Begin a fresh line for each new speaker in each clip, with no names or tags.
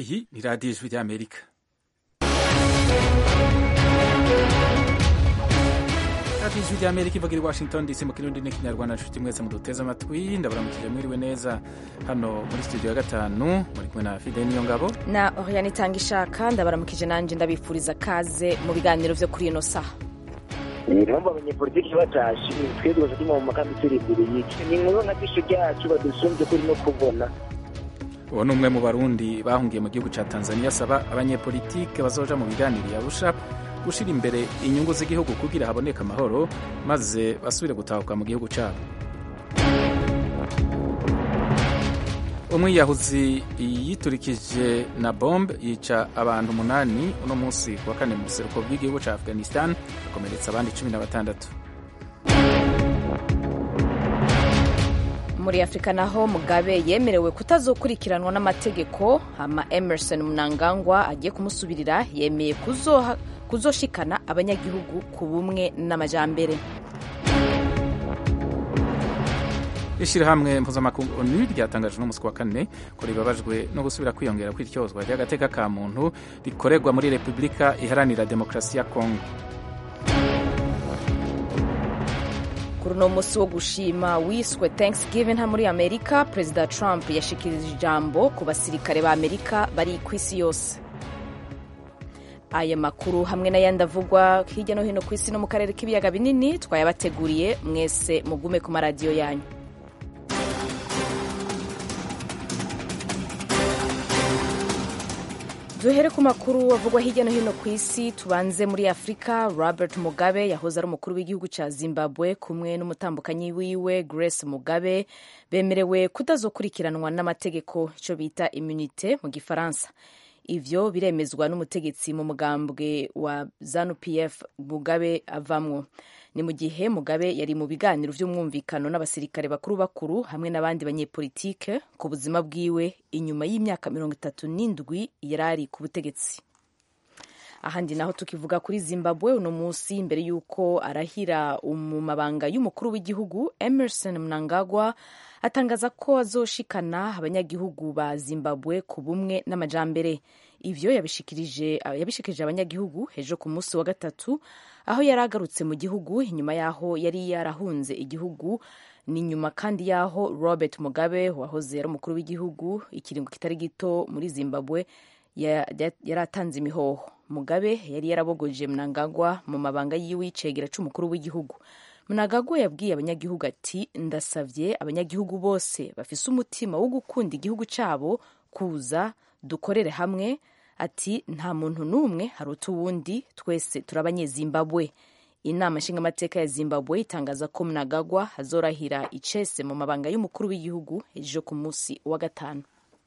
iyi ni radiyo ijwi ry'amerika radiyo ijwi ry'amerika ivuga i washington dc mu kirundi n'ikinyarwanda nshuti mwese muduteze amatwi ndabaramukije mwiriwe neza hano muri studio ya gatanu muri kumwe na fide niyo ngabo
na oriane itanga ishaka ndabaramukije nanjye ndabifuriza kaze mu biganiro byo kuri ino saha
impamvu abanyepolitiki batashe twebwe turi mu makambi turi imbere y'iki ni inkuru nka gisho ryacu badusumbye kuri no kubona
uwo ni umwe mu barundi bahungiye mu gihugu cya tanzania asaba abanyepolitike bazoja mu biganiro yarusha gushyira imbere inyungu z'igihugu kugira haboneke amahoro maze basubire gutahuka mu gihugu cyabo umwiyahuzi yiturikije na bombe yica abantu umunani uno munsi ku wa kane mu buseruko bw'igihugu cya afghanistan akomeretsa abandi cumi na batandatu
muri afurika naho mugabe yemerewe kutazokurikiranwa n'amategeko hama emerson mnangagwa agiye kumusubirira yemeye kuzoha kuzoshikana abanyagihugu ku bumwe n'amajambere
ishyirahamwe mpuzamakungu onu ryatangaje n'umunsi wa kane ko ribabajwe no gusubira kwiyongera kw'iryozwa ry'agateka ka muntu rikorerwa muri repubulika iharanira demokarasi ya kongo
kuri uno munsi wo gushima wiswe thanksgiving nta muri amerika perezida trump yashikirije ijambo ku basirikare ba amerika bari ku isi yose aya makuru hamwe n'ayandi avugwa hirya no hino ku isi no mu karere k'ibiyaga binini twayabateguriye mwese mugume ku maradiyo yanyu duhere ku makuru avugwa hirya no hino ku isi tubanze muri afurika robert mugabe yahoze ari umukuru w'igihugu cya zimbabwe kumwe n'umutambukanyi wiwe grace mugabe bemerewe kutazokurikiranwa n'amategeko icyo bita immunite mu gifaransa ivyo biremezwa n'umutegetsi mu mugambwe wa zanu pf mugabe avamwo ni mu gihe mugabe yari mu biganiro vy'umwumvikano n'abasirikare bakuru bakuru hamwe n'abandi banyepolitike ku buzima bwiwe inyuma y'imyaka mirongo itatu n'indwi yari ari ku butegetsi ahandi naho tukivuga kuri zimbabwe uno munsi mbere y'uko arahira mu mabanga y'umukuru w'igihugu emerson mnangagwa atangaza ko azoshikana abanyagihugu ba zimbabwe ku bumwe n'amajambere ivyo yabishikirije yabishikirije abanyagihugu ejo ku munsi wa gatatu aho yari agarutse mu gihugu inyuma y'aho yari yarahunze igihugu ni nyuma kandi y'aho robert mugabe wahoze ari umukuru w'igihugu ikiringo kitari gito muri zimbabwe yari atanze imihoho mugabe yari yarabogoje mnangagwa mu mabanga yiwe y'icegera c'umukuru w'igihugu mnangagwa yabwiye abanyagihugu ati ndasavye abanyagihugu bose bafise umutima wo gukunda igihugu cabo kuza dukorere hamwe ati nta muntu n'umwe haruta uwundi twese turi abanyezimbabwe inama nshingamateka ya zimbabwe itangaza ko mnangagwa azorahira icese mu mabanga y'umukuru w'igihugu ejo ku munsi wa gatanu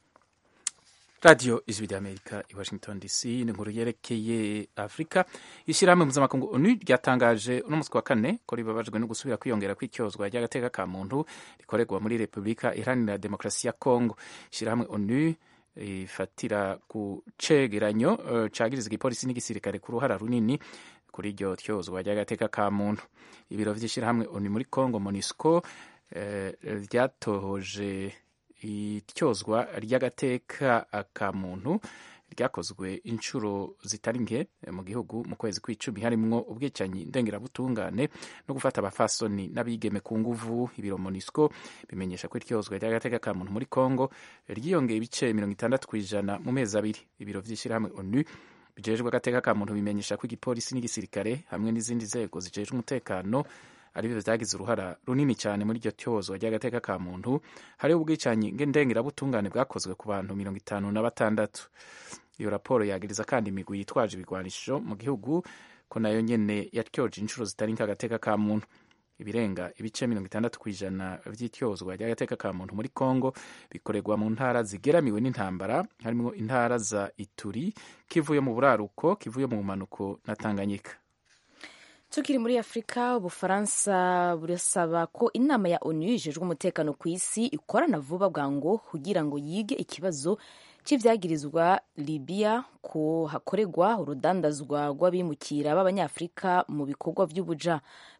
radiyo ijwi ry'amerika i washington dc ni inkuru yerekeye afurika ishyirahamwe mpuzamakungu onu ryatangaje uno munsi wa kane ko ribabajwe no gusubira kwiyongera kw'icyozwa ry'agateka ka muntu rikorerwa muri repubulika iharanira demokarasi ya kongo ishyirahamwe onu ifatira ku cegeranyo uh, cagiriza igipolisi n'igisirikare ku ruhara runini kuri iryo tyozwa ry'agateka ka muntu ibiro vy'ishyirahamwe onu muri congo monisco ryatohoje uh, ityozwa ry'agateka ka muntu ryakozwe inshuro zitari nke mu gihugu mu kwezi kw'icumi harimwo ubwicanyi ndengerabutungane no gufata abafasoni n'abigeme ku nguvu ibiro monisco bimenyesha ko iryozwa ry'agateka ka muntu muri congo ryiyongeye ibice mirongo itandatu ku ijana mu mezi abiri ibiro vy'ishyirahamwe onu bijejwe agateka ka muntu bimenyesha ko igipolisi n'igisirikare hamwe n'izindi nzego zijejwe umutekano aribyo vyagize uruhara runini cyane muri iryo tyozwa ry'agateka ka muntu hariho ubwicanyi ndengerabutungane bwakozwe ku bantu mirongo itanu na batandatu iyo raporo yagiriza kandi imigwi yitwaje ibigwanisho mu gihugu ko nayo nyene yatyoje inshuro zitari nk'agateka ka muntu ibirenga ibice mirongo itandatu ku ijana vy'ityozwa ry'agateka ka muntu muri congo bikorerwa mu ntara zigeramiwe n'intambara harimwo intara za ituri kivuye mu buraruko kivuye mu bumanuko na tanganyika
tukiri muri afurika ubufaransa burasaba ko inama ya onu ijejwe umutekano ku isi ikorana vuba bwango kugira ngo yige ikibazo c'ivyagirizwa libiya ko hakorerwa urudandazwa rw'abimukira b'abanyafurika mu bikorwa vy'ubuja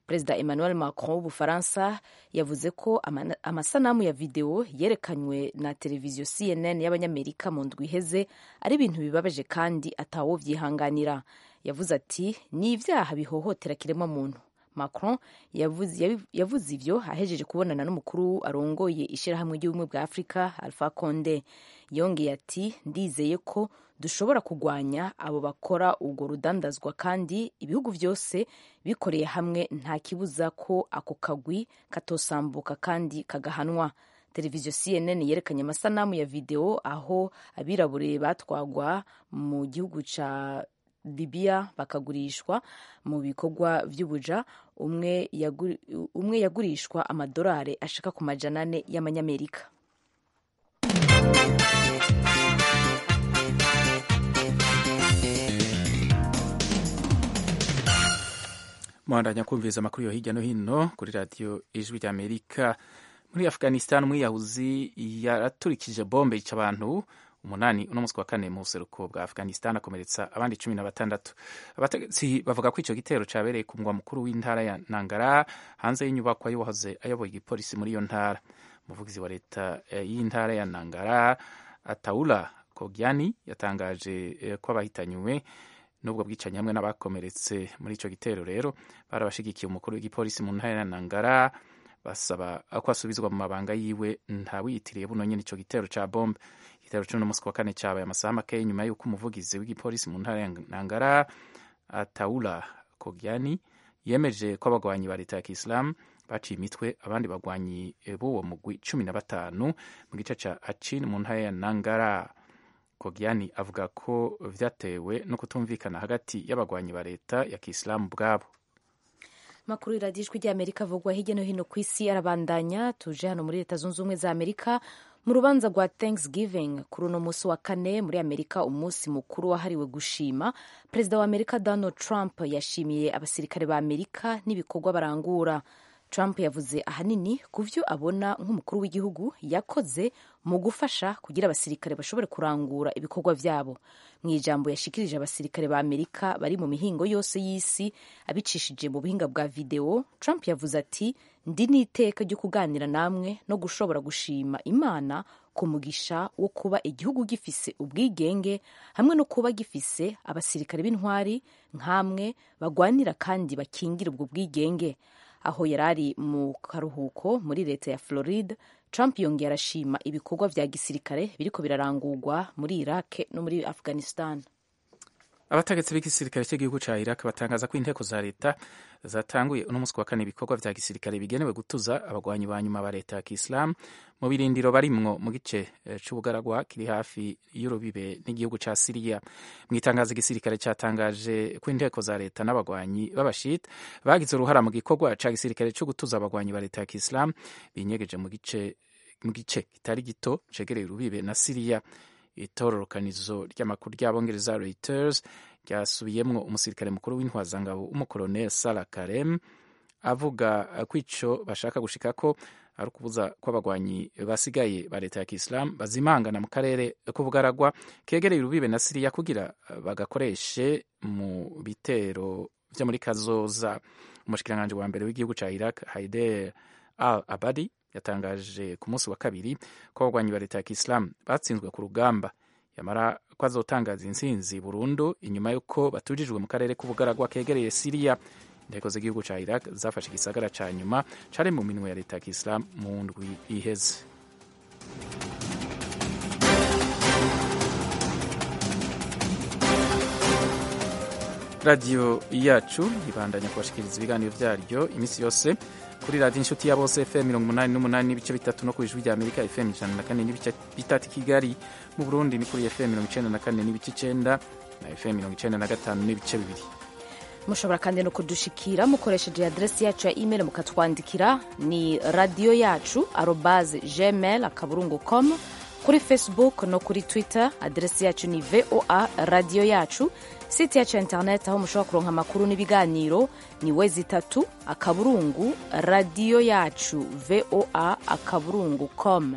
perezida emmanuel macron w'ubufaransa yavuze ko amasanamu ya videwo yerekanywe na televiziyo cnn y'abanyamerika mu ndwi iheze ari ibintu bibabaje kandi atawo byihanganira yavuze ati ni ibyaha bihohotera kiremwamuntu macron yavuze ivyo ahejeje kubonana n'umukuru arongoye ishyirahamwe ry'ubumwe bwa afurika alpha conde yongeye ati ndizeye ko dushobora kurwanya abo bakora urwo rudandazwa kandi ibihugu byose bikoreye hamwe nta kibuza ko ako kagwi katosambuka kandi kagahanwa televiziyo cnn yerekanye amasanamu ya videwo aho abirabure batwagwa mu gihugu ca libiya bakagurishwa mu bikorwa by'ubuja umwe, yaguri, umwe yagurishwa amadolari ashika ku majana ane y'amanyamerika
muhandanya kumviriza amakuru yo hirya no hino kuri radiyo ijwi ry'amerika muri afghanistan umwiyahuzi yaraturikije bombe yica abantu umunani uno munsi wa kane mu buseruko bwa afghanistan akomeretsa abandi cumi na batandatu abategetsi bavuga ko icyo gitero cyabereye ku mugwa mukuru w'intara ya nangara hanze y'inyubakwa y'uwahoze ayoboye igipolisi muri iyo ntara umuvugizi wa leta y'intara ya nangara ataula kogyani yatangaje ko abahitanywe n'ubwo bwicanyi hamwe n'abakomeretse muri icyo gitero rero barabashigikiye umukuru w'igipolisi mu ntara ya nangara basaba ko asubizwa mu mabanga yiwe ntawiyitiriye buno nyine icyo gitero cya bombe igitero cy'uno munsi wa kane cyabaye amasaha make nyuma y'uko umuvugizi w'igipolisi mu ntara ya nangara ataula kogyani yemeje ko abagwanyi ba leta ya kisilamu baciye imitwe abandi bagwanyi b'uwo mugwi cumi na batanu mu gice cya achin mu ntara ya nangara kogyani avuga ko vyatewe no kutumvikana hagati y'abagwanyi ba leta ya kisilamu bwabo
makuru iradijwi ry'amerika avugwa hirya no hino ku isi arabandanya tuje hano muri leta zunze ubumwe za amerika mu rubanza rwa thanksgiving kuri uno munsi wa kane muri amerika umunsi mukuru wahariwe gushima perezida wa amerika donald trump yashimiye abasirikare ba amerika n'ibikorwa barangura trump yavuze ahanini ku byo abona nk'umukuru w'igihugu yakoze mu gufasha kugira abasirikare bashobore kurangura ibikorwa byabo mu ijambo yashikirije abasirikare ba amerika bari mu mihingo yose y'isi abicishije mu buhinga bwa videwo trump yavuze ati ndi n'iteka ryo kuganira namwe no gushobora gushima imana ku mugisha wo kuba igihugu gifise ubwigenge hamwe no kuba gifise abasirikare b'intwari nk'amwe bagwanira kandi bakingira ubwo bwigenge aho yari ari mu karuhuko muri leta ya Florida Trump yongeye arashima ibikorwa vya gisirikare biriko birarangurwa muri Iraq no muri Afghanistan
abategetsi b'igisirikare cy'igihugu cya iraq batangaza ko inteko za leta zatanguye uno munsi wa kane ibikorwa vya gisirikare bigenewe gutuza abagwanyi ba nyuma ba leta ya kisilamu mu birindiro barimwo mu gice c'ubugaragwa kiri hafi y'urubibe n'igihugu ca siriya mu itangazo igisirikare cyatangaje ko inteko za leta n'abagwanyi b'abashita bagize uruhara mu gikorwa ca gisirikare co gutuza abagwanyi ba leta ya kisilamu binyegeje mu gice mu gice kitari gito cegereye urubibe na siriya itororokanizo ry'amakuru ry'abongereza Reuters ryasubiyemwo umusirikare mukuru w'intwazangabo w'umukoloneli Salah Karem avuga ko ico bashaka gushikako ari ukubuza ko abagwanyi basigaye ba leta ya Kisilamu bazimangana mu karere k'ubugaragwa kegereye urubibe na Siriya kugira bagakoreshe mu bitero vyo muri kazoza umushikiranganji wa mbere w'igihugu ca Iraq Haider al-Abadi yatangaje ku munsi wa kabiri ko abagwanyi ba leta ya kisilamu batsinzwe ku rugamba yamara ko azotangaza intsinzi burundu inyuma y'uko batujijwe mu karere k'ubugaragwa kegereye siriya inteko z'igihugu ca iraq zafashe igisagara ca nyuma cari mu minwe ya leta ya kisilamu mu ndwi iheze radiyo yacu ibandanya kubashikiriza ibiganiro vyaryo iminsi yose kuri radiyo inshuti ya bose fm mirongo umunani n'umunani n'ibice bitatu no ku ijwi rya amerika fm ijana na kane n'ibice bitatu kigali mu burundi ni kuri fm mirongo icenda na kane n'ibice icenda na fm mirongo icenda na gatanu n'ibice bibiri
mushobora kandi no kudushikira mukoresheje adresi yacu ya email mukatwandikira ni radiyo yacu arobaze gmail akaburungu com kuri facebook no kuri twitter adresi yacu ni voa radiyo yacu site yacu ya internet aho mushobora kuronka amakuru n'ibiganiro ni wezi itatu akaburungu radiyo yacu voa akaburungu com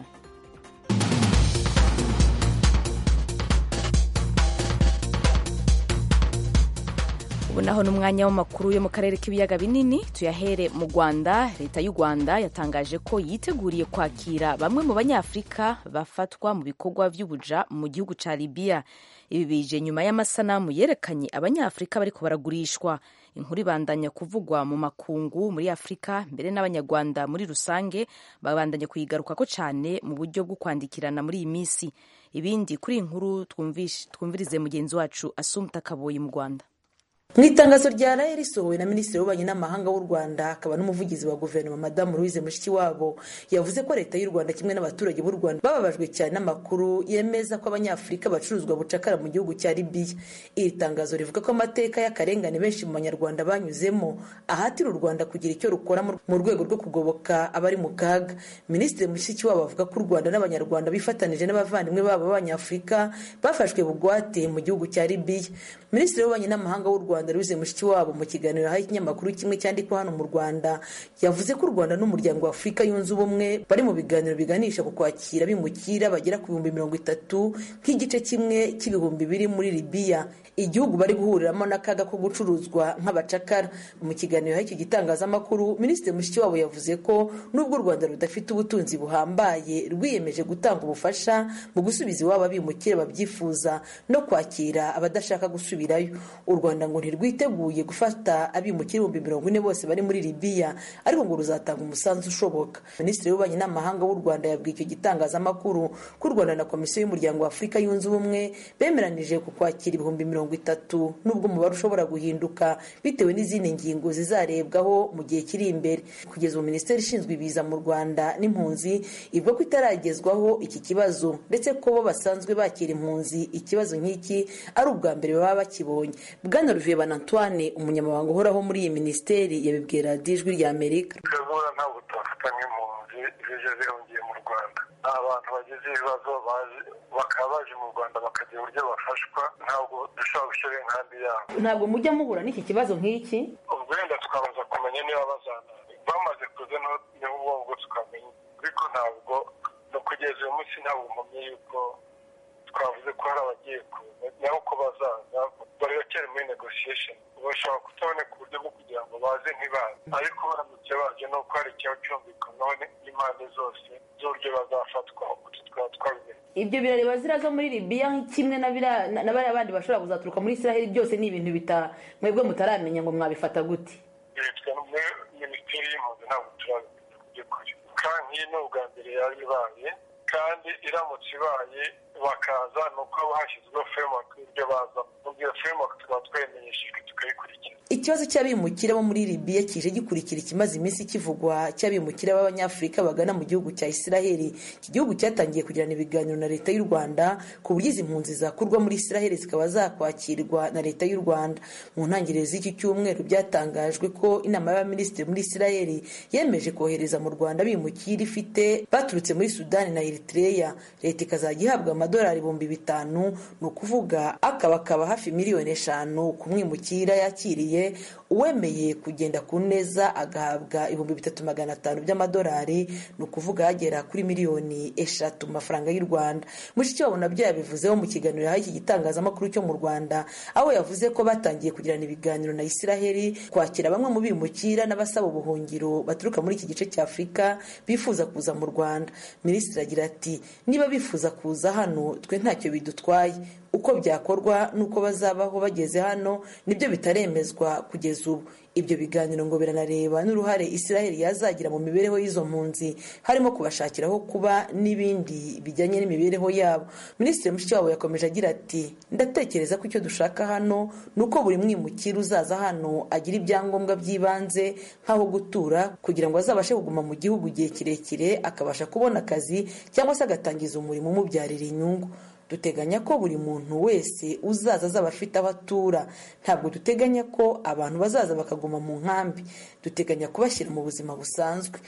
ubu naho ni umwanya w'amakuru yo mu karere k'ibiyaga binini tuyahere mu rwanda leta y'u rwanda yatangaje ko yiteguriye kwakira bamwe mu banyafurika bafatwa mu bikorwa by'ubuja mu gihugu cya libiya ibi bije nyuma y'amasanamu yerekanye abanyafurika bariko baragurishwa inkuru ibandanya kuvugwa mu makungu muri afurika mbere n'abanyarwanda muri rusange babandanya kuyigarukako cyane mu buryo bwo kwandikirana muri iyi minsi ibindi kuri iyi nkuru twumvirize mugenzi wacu asumta kaboyi mu rwanda
mu itangazo rya raye risohowe na minisitiri w'ububanyi n'amahanga w'u rwanda akaba n'umuvugizi wa guverinoma madamu louise mushikiwabo yavuze ko leta y'u rwanda kimwe n'abaturage b'u rwanda bababajwe cyane n'amakuru yemeza ko abanyafurika bacuruzwa bucakara mu gihugu cya libiya iri tangazo rivuga ko amateka y'akarengane benshi mu banyarwanda banyuzemo ahatira u rwanda kugira icyo rukora mu rwego rwo kugoboka abari mu kaga minisitiri mushikiwabo avuga ko u rwanda n'abanyarwanda bifatanije n'abavandimwe babo b'abanyafurika bafashwe bugwate mu gihugu cya libiya minisitiri w'ububanyi n'amahanga w'u rwanda rwanda louise mushikiwabo mu kiganiro yahaye ikinyamakuru kimwe cyandikwa hano mu rwanda yavuze ko u rwanda n'umuryango wa afurika yunze ubumwe bari mu biganiro biganisha ku kwakira bimukira bagera ku bihumbi mirongo itatu nk'igice kimwe cy'ibihumbi biri muri libiya igihugu bari guhuriramo n'akaga ko gucuruzwa nk'abacakara mu kiganiro yahaye icyo gitangazamakuru minisitiri mushikiwabo yavuze ko nubwo u rwanda rudafite ubutunzi buhambaye rwiyemeje gutanga ubufasha mu gusubiza iwabo abimukira babyifuza no kwakira abadashaka gusubirayo u rwanda ngo ntirwiteguye gufata abimukira ibihumbi mirongo ine bose bari muri libiya ariko ngo ruzatanga umusanzu ushoboka minisitiri w'ububanyi n'amahanga w'u rwanda yabwiye icyo gitangazamakuru ko u rwanda na komisiyo y'umuryango wa afurika yunze ubumwe bemeranije ku kwakira ibihumbi mirongo itatu n'ubwo umubare ushobora guhinduka bitewe n'izindi ngingo zizarebwaho mu gihe kiri imbere kugeza ubu minisiteri ishinzwe ibiza mu rwanda n'impunzi ivuga ko itaragezwaho iki kibazo ndetse ko bo basanzwe bakira impunzi ikibazo nk'iki ari ubwa mbere baba bakibonye bwana Olivier Banantoine umunyamabanga uhoraho muri iyi minisiteri yabibwira ijwi rya amerika
twebwe ntabwo tubafata nk'impunzi zije zihungiye mu rwanda ni abantu bagize ibibazo bakaba baje mu rwanda bakagira uburyo bafashwa ntabwo dushobora gushyira inkambi yabo
ntabwo mujya muhura n'iki kibazo nk'iki
ubwo wenda tukabanza kumenya niba bazana bamaze kuza niho ubwo tukamenya ariko ntabwo no kugeza uyu munsi ntabwo mpamye yuko twavuze ko hari abagiye kuza naho ko bazaza bari bakiri muri negotiation bashobora kutaboneka uburyo bwo kugira ngo baze ntibaze ariko baramutse baje ni uko hari ikiba cyumvikanaho n'impande zose z'uburyo bazafatwa utu twaba twabimenye
ibyo birareba ziriya zo muri libiya kimwe na bariya bandi bashobora kuzaturuka muri israheli byose ni ibintu bita mwebwe mutaramenya ngo mwabifata gute
bitwa muri minisiteri y'impunzi ntabwo turabimenya ku by'ukuri kandi nk'iyi ni ubwa mbere yari ibaye kandi iramutse ibaye bakaza ni uko haba hashyizweho framework y'ibyo baza ubwo iyo framework tukaba twayimenyeshejwe tukayikurikira
ikibazo cy'abimukira bo muri libiya kije gikurikira ikimaze iminsi kivugwa cy'abimukira b'abanyafurika bagana mu gihugu cya israheli iki gihugu cyatangiye kugirana ibiganiro na leta y'u rwanda ku buryo izi mpunzi zakurwa muri israheli zikaba zakwakirwa na leta y'u rwanda mu ntangiriro z'iki cyumweru byatangajwe ko inama y'abaminisitiri muri israheli yemeje kohereza mu rwanda abimukira ifite baturutse muri sudani na eritrea leta ikazajya ihabwa amadolari ibihumbi bitanu ni ukuvuga akabakaba hafi miliyoni eshanu ku mwimukira yakiriye uwemeye kugenda ku neza agahabwa ibihumbi bitatu magana atanu by'amadolari ni ukuvuga hagera kuri miliyoni eshatu mu mafaranga y'u rwanda mushikiwabo nabyo yabivuzeho mu kiganiro yahaye iki gitangazamakuru cyo mu rwanda aho yavuze ko batangiye kugirana ibiganiro na israheli kwakira bamwe mu bimukira n'abasaba ubuhungiro baturuka muri iki gice cya afurika bifuza kuza mu rwanda minisitiri agira ati niba bifuza kuza hano twe ntacyo bidutwaye uko byakorwa n'uko bazabaho bageze hano nibyo bitaremezwa kugeza ubu ibyo biganiro ngo biranareba n'uruhare israheli yazagira mu mibereho y'izo mpunzi harimo kubashakiraho kuba n'ibindi bijyanye n'imibereho yabo minisitiri mushikiwabo yakomeje agira ati ndatekereza ko icyo dushaka hano ni uko buri mwimukira uzaza hano agira ibyangombwa by'ibanze nk'aho gutura kugira ngo azabashe kuguma mu gihugu igihe kirekire akabasha kubona akazi cyangwa se agatangiza umurimo umubyarira inyungu duteganya ko buri muntu wese uzaza azaba afite aho atura ntabwo duteganya ko abantu bazaza bakaguma mu nkambi duteganya kubashyira mu buzima busanzwe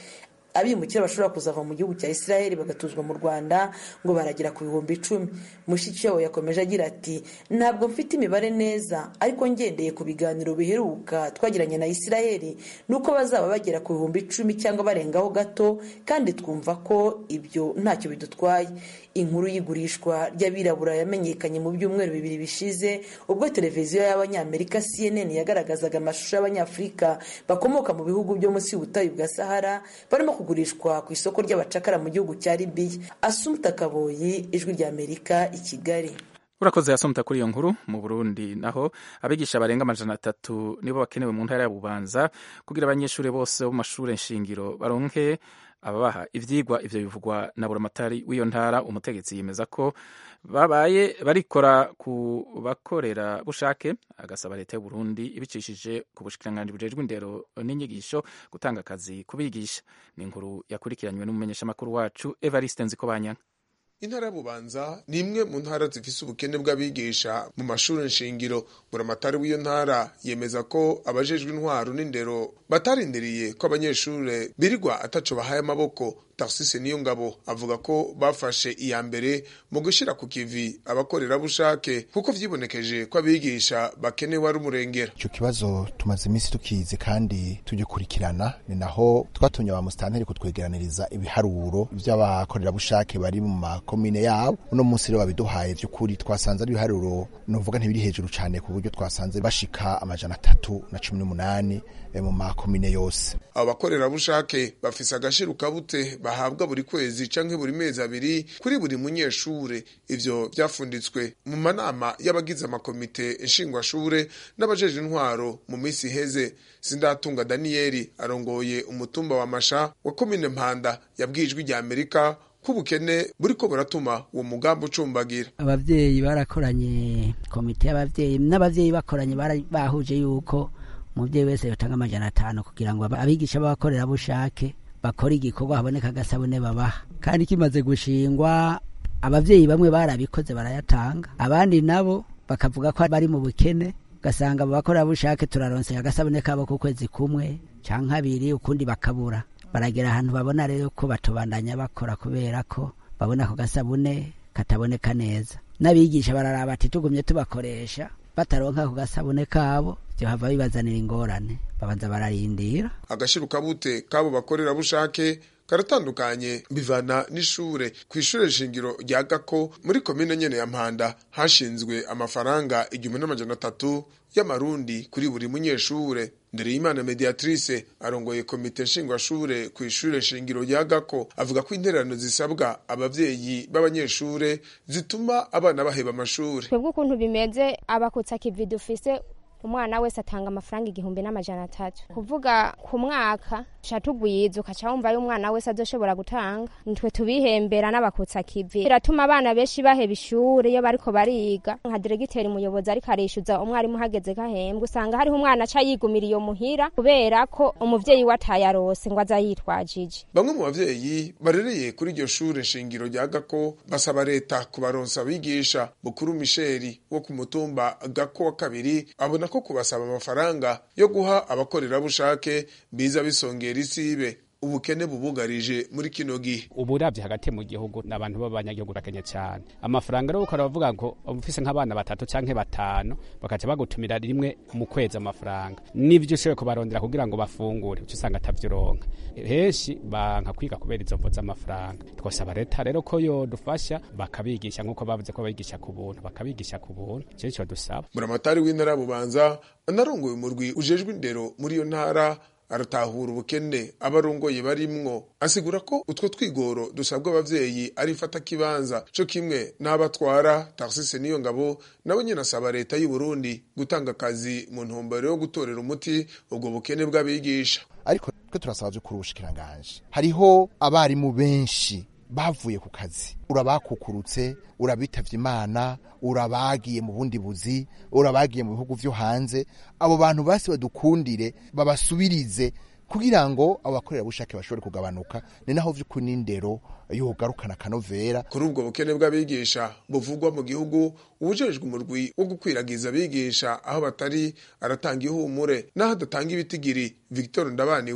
abimukira bashobora kuzava mu gihugu cya israel bagatuzwa mu rwanda ngo baragera ku bihumbi icumi mushikiwabo yakomeje agira ati ntabwo mfite imibare neza ariko ngendeye ku biganiro biheruka twagiranye na israel ni uko bazaba bagera ku bihumbi icumi cyangwa barengaho gato kandi twumva ko ibyo ntacyo bidutwaye inkuru y'igurishwa ry'abirabura yamenyekanye mu byumweru bibiri bishize ubwo televiziyo y'abanyamerika cnn yagaragazaga amashusho y'abanyafurika bakomoka mu bihugu byo munsi y'ubutayu bwa sahara barimo kugurishwa ku isoko ry'abacakara mu gihugu cya libiya asumta kaboyi ijwi ry'amerika i kigali
urakoze yasomta kuri iyo nkuru mu burundi naho abigisha barenga amajana atatu nibo bakenewe mu ntara ya bubanza kugira abanyeshuri bose bo mu mashuri nshingiro baronke ababaha ivyigwa ivyo bivugwa na buramatari w'iyo ntara umutegetsi yemeza ko babaye barikora ku bakorera bushake agasaba leta y'u Burundi ibicishije ku bushikiranganji bujejwe indero n'inyigisho gutanga akazi kubigisha ni inkuru yakurikiranywe n'umumenyeshamakuru wacu Evariste Nzikobanyanga
intara ya bubanza ni imwe mu ntara zifise ubukene bw'abigisha mu mashuri nshingiro buramatari w'iyo ntara yemeza ko abajejwe intwaro n'indero batarindiriye ko abanyeshuri birirwa ataco bahaye amaboko tarsise niyo ngabo avuga ko bafashe iya mbere mu gushira ku kivi abakorerabushake kuko vyibonekeje ko abigisha bakenewe ari umurengera
ico kibazo tumaze iminsi tukizi kandi tugikurikirana ni naho twatumye ba musitanteri kutwegeraniriza ibiharuro vy'abakorerabushake bari mu makomine yabo uno munsi rero babiduhaye vy'ukuri twasanze ari ibiharuro novuga ntibiri hejuru cane ku buryo twasanze bashika amajana atatu na cumi n'umunani mu makomine yose
abo bakorerabushake bafise agashirukabute bahabwa buri kwezi canke buri mezi abiri kuri buri munyeshure ivyo vyafunditswe mu manama y'abagize amakomite nshingwashure n'abajeje intwaro mu minsi iheze sindatunga daniyeli arongoye umutumba wa masha wa komine mpanda yabwijwe rya amerika ko ubukene buriko buratuma uwo mugambi ucumbagira
abavyeyi barakoranye komite y'abavyeyi n'abavyeyi bakoranye bahuje yuko umuvyeyi wese yotanga amajana atanu kugira ngo abigisha b'abakorerabushake bakora igikorwa haboneka agasabune babaha kandi kimaze gushingwa abavyeyi bamwe barabikoze barayatanga abandi nabo bakavuga ko bari mu bukene ugasanga abo bakorerabushake turaronse agasabune kabo ku kwezi kumwe canke abiri ukundi bakabura baragera ahantu babona rero ko batobandanya bakora kubera ko babona ako gasabune kataboneka neza n'abigisha bararaba ati tugumye tubakoresha bataronka ako gasabune kabo vyohava bibazanira ingorane babanza bararindira
agashirukabute kabo bakorerabushake karatandukanye bivana n'ishure ku ishure shingiro rya gako muri komine nyene ya mpanda hashinzwe amafaranga igihumbi n'amajana atatu y'amarundi kuri buri munyeshure ndereyimana mediatrice arongoye komite nshingwashure ku ishure shingiro rya gako avuga ko intererano zisabwa abavyeyi b'abanyeshure zituma abana baheba amashure
twebwe ukuntu bimeze abakutsa kivi dufise umwana wese atanga amafaranga igihumbi n'amajana atatu kuvuga ku mwaka ca tugwiza ukaca wumva y'umwana wese azoshobora gutanga nitwe tubihembera n'abakutsa kivi biratuma abana benshi baheba ishure iyo bariko bariga nka diregiteri umuyobozi ariko arishyuza umwarimu hageze gahembwe usanga hariho umwana aca yigumira iyo muhira kubera ko umuvyeyi we atayarose ngo aza yitwajije
bamwe mu bavyeyi barereye kuri iryo shure shingiro rya gako basaba leta kubaronsa abigisha bukuru misheri wo ku mutumba gako wa kabiri abona ko kubasaba amafaranga yo guha abakorerabushake biza bisongera isibe ubukene bubugarije muri kino gihe
ubu uravye hagati mu gihugu n'abantu b'abanyagihugu urakenye cyane amafaranga rero ukora bavuga ngo ufise nk'abana batatu canke batanu bakaca bagutumira rimwe mu kwezi amafaranga nivyo ushoboye kubarondera kugira ngo bafungure uca usanga atavyoronka henshi banka kwiga kubera izo mvo z'amafaranga twasaba leta rero ko yodufasha bakabigisha nk'uko bavuze ko babigisha ku buntu bakabigisha ku buntu ico nico dusaba
buramatari w'intara ya bubanza anarongoye umurwi ujejwe indero muri iyo ntara aratahura ubukene abarongoye barimwo asigura ko utwo twigoro dusabwa abavyeyi ari fata kibanza co kimwe n'abatwara taxise niyo ngabo nawe nyene asaba leta y'u Burundi gutanga akazi mu ntumbero yo gutorera umuti ubwo bukene bw'abigisha
ariko twe turasaba vyo kuri ubushikiranganje hariho abarimu benshi bavuye ku kazi urabakukurutse urabitavye imana urabagiye mu bundi buzi urabagiye mu bihugu vyo hanze abo bantu basi badukundire babasubirize kugira ngo abo bakorerabushake bashobore kugabanuka ni naho vy'ukuri n'indero yogarukana akanovera
kuri ubwo bukene bw'abigisha buvugwa mu gihugu ubujejwe umurwi wo gukwiragiza abigisha aho batari aratanga ihumure n'aho adatanga ibitigiri victor ndabaniwe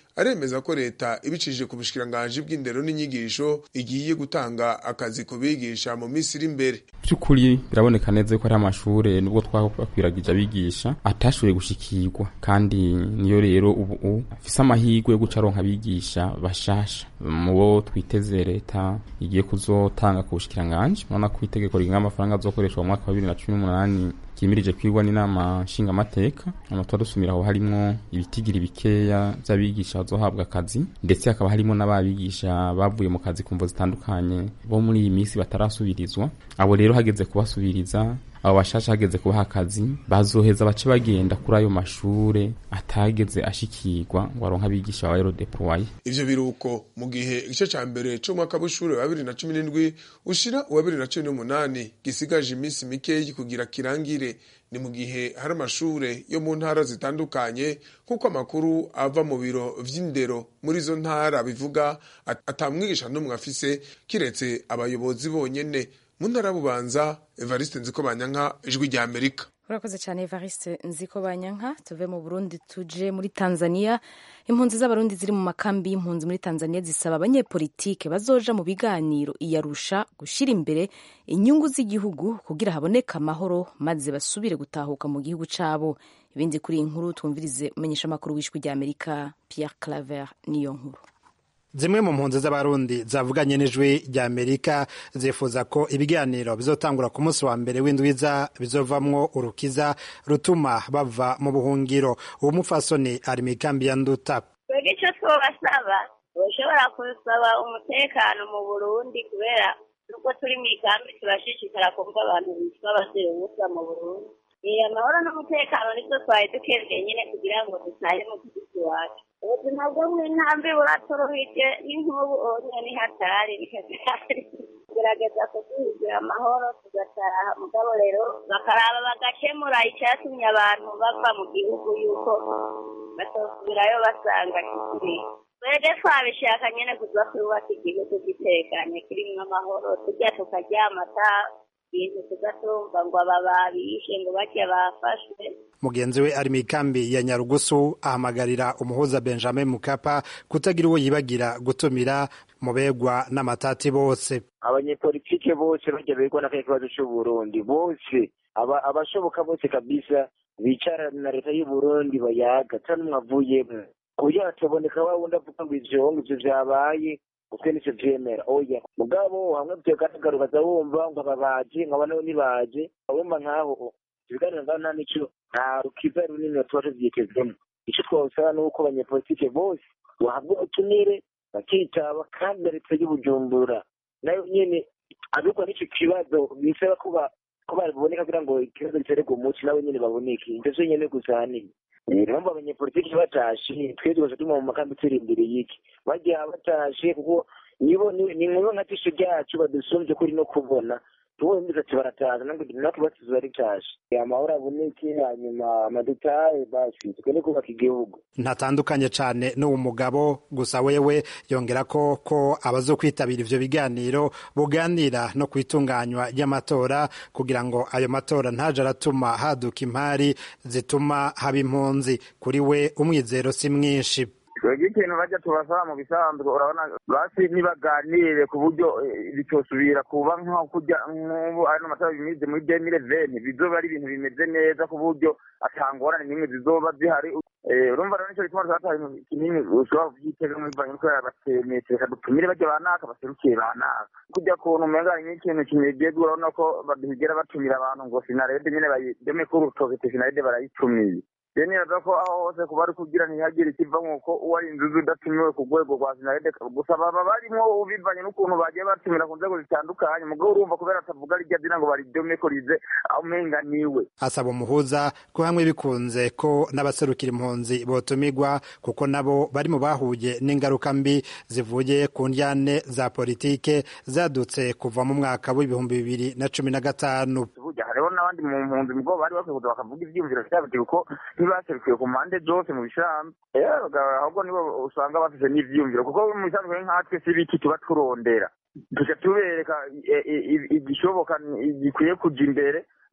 aremeza ko leta ibicishije ku bushikiranganji bw'indero n'inyigisho igiye gutanga akazi ku bigisha mu minsi iri imbere
by'ukuri biraboneka neza ko ari amashure nubwo twakwiragije abigisha atashoboye gushikirwa kandi niyo rero ubu afise amahirwe yo guca aronka abigisha bashasha mu bo twiteze leta igiye kuzotanga ku bushikiranganji urabona ko itegeko rigenga amafaranga azokoreshwa mu mwaka wa bibiri na cumi n'umunani kimirije kwigwa n'inama nshingamateka amatora dusumira aho harimwo ibitigiri bikeya vy'abigisha bazohabwa akazi ndetse hakaba harimo n'ababigisha bavuye mu kazi ku mvo zitandukanye bo muri iyi minsi batarasubirizwa abo rero hageze kubasubiriza abo bashasha hageze kubaha akazi bazoheza bace bagenda kuri ayo mashure atageze ashikirwa ngo aronke abigisha ba erodeploye
ivyo biruko mu gihe igice ca mbere c'umwaka w'ishure wa bibiri na cumi n'indwi ushira uwa bibiri na cumi n'umunani gisigaje iminsi mikeyi kugira kirangire ni mu gihe hari amashure yo mu ntara zitandukanye nk'uko amakuru ava mu biro vy'indero muri izo ntara bivuga atamwigisha n'umwe afise kiretse abayobozi bonyene mu ntara bubanza evariste nziko banyanka ijwi rya amerika
urakoze cyane evariste nziko banyanka tuve mu burundi tuje muri tanzania impunzi z'abarundi ziri mu makambi y'impunzi muri tanzania zisaba abanyepolitike bazoja mu biganiro iyarusha gushyira imbere inyungu z'igihugu kugira haboneke amahoro maze basubire gutahuka mu gihugu cyabo ibindi kuri iyi nkuru twumvirize umenyeshamakuru w'ijwi rya amerika pierre claver niyo nkuru
zimwe mu mpunzi z'abarundi zavuganye n'ijwi rya amerika zifuza ko ibiganiro bizotangura ku munsi wa mbere w'indwiza bizovamwo urukiza rutuma bava mu buhungiro uwo mupfasoni ari mu ikambi ya nduta
twebwe icyo twobasaba ushobora gusaba umutekano mu burundi kubera nubwo turi mu ikambi turashishikara kumva abantu bitwa abasore ubusa mu burundi amahoro n'umutekano nibyo twari dukeneye nyine kugira ngo dutahe mu gihugu iwacu ubuzima bwo mu ntambi buratorohije n'inkubu onye ni hatari ni hatari gerageza kuduhigira amahoro tugataha mugabo rero bakaraba bagakemura icyatumye abantu bava mu gihugu yuko batosubirayo basanga kikiri twebwe twabishaka nyine kuza twubaka igihugu gitekanye kirimo amahoro tujya tukaryama ata ibintu tugatumva ngo aba babishe ngo bajya bafashwe
mugenzi we ari mu ikambi ya nyarugusu ahamagarira umuhuza benjamin mukapa kutagira uwo yibagira gutumira mu begwa n'amatati bose
abanyepolitike bose bajya begwa n'akahe kibazo c'uburundi bose abashoboka bose kabisa bicara na leta y'uburundi bayaga ata n'umwe avuyemwo kugira tuboneka wa wundi avuga ngo ivyo ngo ivyo vyabaye utwe nicyo vyemera oya mugabo hamwe vyogaragara ukaza wumva ngo aba baje nkaba nabo nibaje wumva nkaho ibiganiro ngaho nta nico nta rukiza runini tuba tuvyitezemo ico twosaba ni uko abanyepolitike bose bahabwa ubutumire bakitaba kandi na leta y'ubujumbura nayo nyene abikwa n'ico kibazo bisaba kuba ko baboneka kugira ngo ikibazo gitererwe umuti nabo nyene baboneke ivyo vyo nyene gusa hanini impamvu abanyepolitiki batashe twe twose tuma mu makambi turi imbere y'iki bagiye batashe kuko nibo ni nkuru nka tisho ryacu badusumvye kuri no kubona tuwe mbiza ati barataza natwe basize baritashe amahoro aboneke hanyuma amadetaye basi tukene kubaka igihugu
ntatandukanye cane n'uwo mugabo gusa wewe yongera ko ko abazokwitabira ivyo biganiro buganira no kwitunganywa ry'amatora kugira ngo ayo matora ntaje aratuma haduka impari zituma haba impunzi kuri we umwizero si mwinshi
twebwe ikintu bajya tubasaba mu bisanzwe urabona basi ntibaganire ku buryo bitosubira kuba nko kujya nk'ubu ano matora bimize muri demire veni bizoba ari ibintu bimeze neza ku buryo atangorane n'imwe zizoba zihari urumva rero nicyo gituma twataye kinini ushobora kuvyitega muri banki kubera batemetse reka dutumire bajya banaka baserukiye banaka kujya kuntu umenga hari nk'ikintu kinegega urabona ko badahigera batumira abantu ngo sinarede nyine bayideme ko urutoke sinarede barayitumiye rero nibaza ko aho hose kuba ari kugira ntihagire ikiva nk'uko uwo ari inzuzi udatumiwe ku rwego rwa sinarede gusa baba barimo bivanye n'ukuntu bagiye batumira ku nzego zitandukanye mugabo urumva kubera atavuga rijya dina ngo baridome ko rize aho umenga niwe
asaba umuhuza ko hamwe bikunze ko n'abaserukira impunzi botumirwa kuko nabo bari mu bahuye n'ingaruka mbi zivuye ku ndyane za politike zadutse kuva mu mwaka w'ibihumbi bibiri na cumi na gatanu
hariho n'abandi mu mpunzi mugabo bari bakwiye kuza bakavuga ivyiyumviro vyabo kuko ntibaserukiye ku mpande zose mu bisambu ahubwo nibo usanga bafise n'ivyiyumviro kuko mu bisanzwe nkatwe si biki tuba turondera tuca tubereka igishoboka gikwiye kuja imbere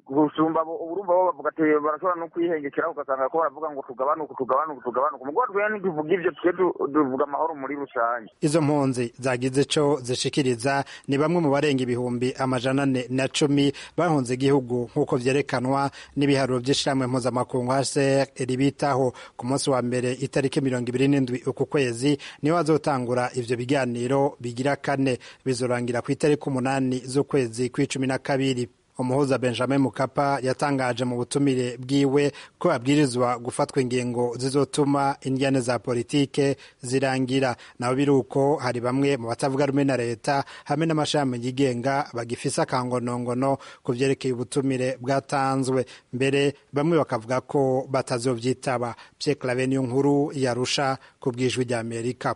gusumba abo urumva bo bavuga ati barashobora no kwihengekera ugasanga ko baravuga ngo tugabanuke tugabanuke tugabanuke mugo twe ntituvuga ivyo twe tuvuga amahoro muri rusange
izo mpunzi zagize ico zishikiriza ni bamwe mu barenga ibihumbi amajana ane na cumi bahunze igihugu nk'uko vyerekanwa n'ibiharuro vy'ishirahamwe mpuzamakungu hcr ribitaho ku munsi wa mbere itariki mirongo ibiri n'indwi uku kwezi niho hazotangura ivyo biganiro bigira kane bizorangira ku itariki umunani z'ukwezi kw'icumi na kabiri umuhuza benjamin mukapa yatangaje mu butumire bwiwe ko abwirizwa gufatwa ingingo zizotuma indyane za politike zirangira naho biri uko hari bamwe mu batavuga rumwe na leta hamwe n'amashami yigenga bagifise akangonongono ku vyerekeye ubutumire bwatanzwe mbere bamwe bakavuga ko batazovyitaba pierre clave niyo nkuru yarusha ku bwijwi rya amerika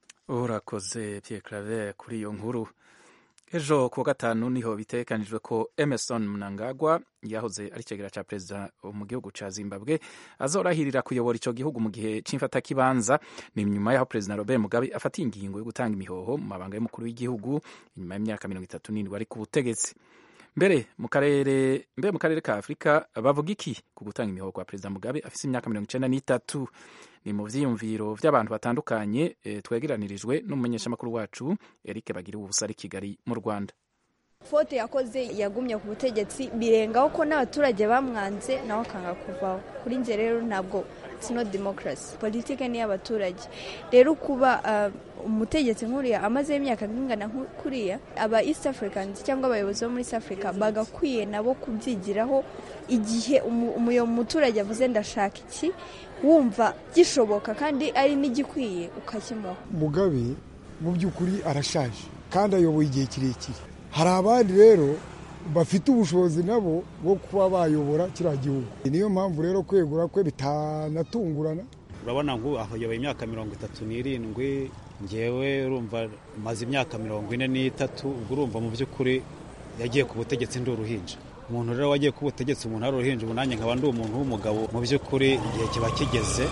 urakoze pierre clave kuri iyo nkuru ejo kuwa gatanu niho bitegekanijwe ko emerson mnangagwa yahoze ari icegera ca perezida mu gihugu ca zimbabwe azorahirira kuyobora ico gihugu mu gihe c'imfatakibanza ni nyuma yaho perezida robert mugabe afatiye ingingo yo gutanga imihoho mu mabanga y'umukuru w'igihugu inyuma y'imyaka mirongo itatu n'indwi ari ku butegetsi mbere mu karere mbere mu karere ka afurika bavuga iki ku gutanga imihoho kwa perezida mugabe afise imyaka mirongo icenda n'itatu ni mu vyiyumviro vy'abantu batandukanye e, twegeranirijwe n'umumenyeshamakuru wacu Eric Bagira ubusa ari Kigali mu Rwanda
fote yakoze yagumye ku butegetsi birengaho ko n'abaturage bamwanze nawe akanga kuvaho kuri nje rero ntabwo sino demokarasi politike ni iy'abaturage rero kuba uh, umutegetsi nkuriya amazeho imyaka ingana kuriya aba east africans cyangwa abayobozi bo muri east africa bagakwiye nabo kubyigiraho igihe umu muturage avuze ndashaka iki wumva gishoboka kandi ari n'igikwiye ukakimuha
mugabe mu by'ukuri arashaje kandi ayoboye igihe kirekire hari abandi rero bafite ubushobozi nabo bwo kuba bayobora kiriya gihugu niyo mpamvu rero kwegura kwe bitanatungurana
urabona ngo ayoboye imyaka mirongo itatu n'irindwi ngewe urumva maze imyaka mirongo ine n'itatu ubwo urumva mu by'ukuri yagiye ku butegetsi ndi uruhinja umuntu rero wagiye ku butegetsi umuntu ari uruhinja ubu nanjye nkaba ndi umuntu w'umugabo mu by'ukuri igihe kiba kigeze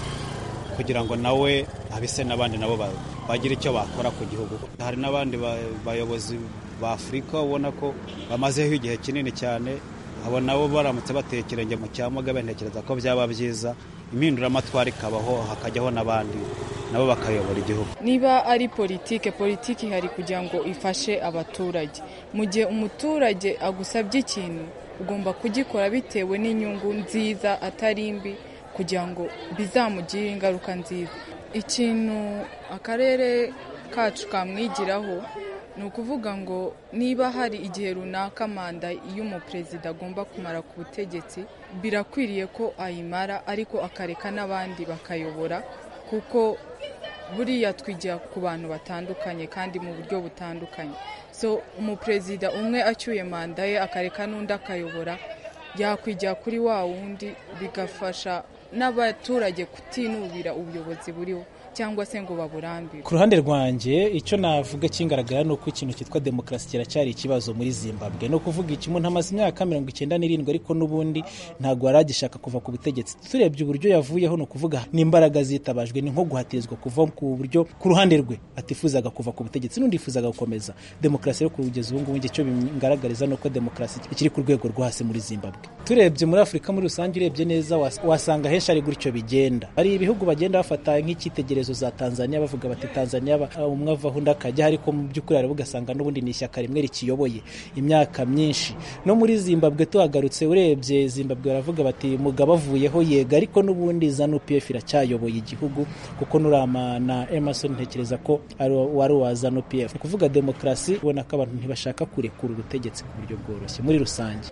kugira ngo nawe abise n'abandi nabo bagire icyo bakora ku gihugu hari n'abandi bayobozi ba afurika ubona ko bamazeho igihe kinini cyane abo nabo baramutse bateye ikirenge mu cya mugabe ntekereza ko byaba byiza impinduramatwara ikabaho hakajyaho n'abandi nabo bakayobora igihugu
niba ari politike politike ihari kugira ngo ifashe abaturage mu gihe umuturage agusabye ikintu ugomba kugikora bitewe n'inyungu nziza atari mbi kugira ngo bizamugire ingaruka nziza ikintu akarere kacu kamwigiraho ni ukuvuga ngo niba hari igihe runaka manda y'umuperezida agomba kumara ku butegetsi birakwiriye ko ayimara ariko akareka n'abandi bakayobora kuko buriya twigira ku bantu batandukanye kandi mu buryo butandukanye so umuperezida umwe acyuye manda ye akareka n'undi akayobora yakwigira kuri wa wundi bigafasha n'abaturage kutinubira ubuyobozi buriho cyangwa se ngo baburambire
ku ruhande rwanjye icyo navuga kingaragara ni uko ikintu cyitwa demokarasi kiracyari ikibazo muri zimbabwe ni ukuvuga iki umuntu amaze imyaka mirongo icyenda n'irindwi ariko n'ubundi ntabwo yari agishaka kuva ku butegetsi turebye uburyo yavuyeho ni ukuvuga n'imbaraga zitabajwe ni nko guhatirizwa kuva ku buryo ku ruhande rwe atifuzaga kuva ku butegetsi n'undi yifuzaga gukomeza demokarasi rero kugeza ubu ngubu icyo bingaragariza ni uko demokarasi ikiri ku rwego rwo hasi muri zimbabwe turebye muri afurika muri rusange urebye neza wasanga henshi ari gutyo bigenda hari ibihugu bagenda bafata nk'icyitegererezo za Tanzania bavuga bati Tanzania umwe avaho undi akajya ariko mu by'ukuri hari ugasanga n'ubundi ni ishyaka rimwe rikiyoboye imyaka myinshi no muri Zimbabwe tuhagarutse urebye Zimbabwe baravuga bati mugabo avuyeho yega ariko n'ubundi ZANU PF iracyayoboye igihugu kuko nurama na Emerson ntekereza ko ari wari wa ZANU PF ni kuvuga demokarasi ubona ko abantu ntibashaka kurekura ubutegetsi ku buryo bworoshye muri rusange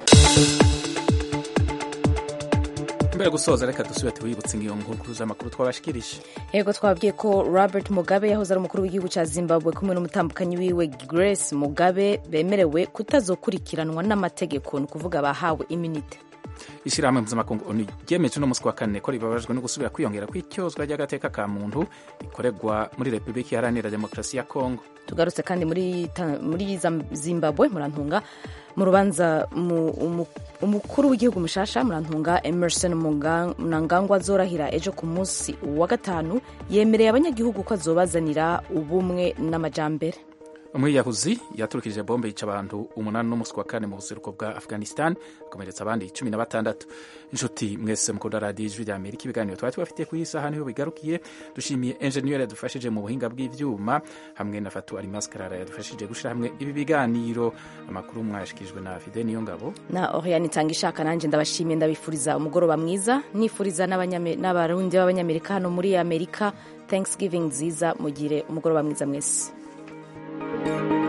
mbere gusoza reka dusubire tuwibutse iyo nkuru z'amakuru twabashikirije
yego twabwiye ko robert mugabe yahoze ari umukuru w'igihugu cya zimbabwe kumwe n'umutambukanyi wiwe grace mugabe bemerewe kutazokurikiranwa n'amategeko ni ukuvuga bahawe iminite
ishyirahamwe mpuzamakungu onu ryemeje uno munsi wa kane ko ribabajwe no gusubira kwiyongera kw'icyozwa ry'agateka ka muntu rikorerwa muri repubulika iharanira demokarasi ya kongo
tugarutse kandi muri, muri zimbabwe murantunga mu rubanza umukuru w'igihugu mushasha murantunga emerson mnangagwa azorahira ejo ku munsi wa gatanu yemereye abanyagihugu ko azobazanira ubumwe n'amajambere
umwiyahuzi yaturukije bombe yica abantu umunani n'umunsi wa kane mu buseruko bwa afghanistan akomeretsa abandi cumi na batandatu inshuti mwese mukunda radiyo ijwi rya amerika ibiganiro twari tubafitiye ku iyi saha niho bigarukiye dushimiye enjeniyeri yadufashije mu buhinga bw'ibyuma hamwe na fatu arimaskarara yadufashije gushyira hamwe ibi biganiro amakuru mwayashyikirijwe na fide niyo ngabo
na oriane itanga ishaka nanjye ndabashimiye ndabifuriza umugoroba mwiza nifuriza n'abarundi b'abanyamerika hano muri amerika thanksgiving nziza mugire umugoroba mwiza mwese thank you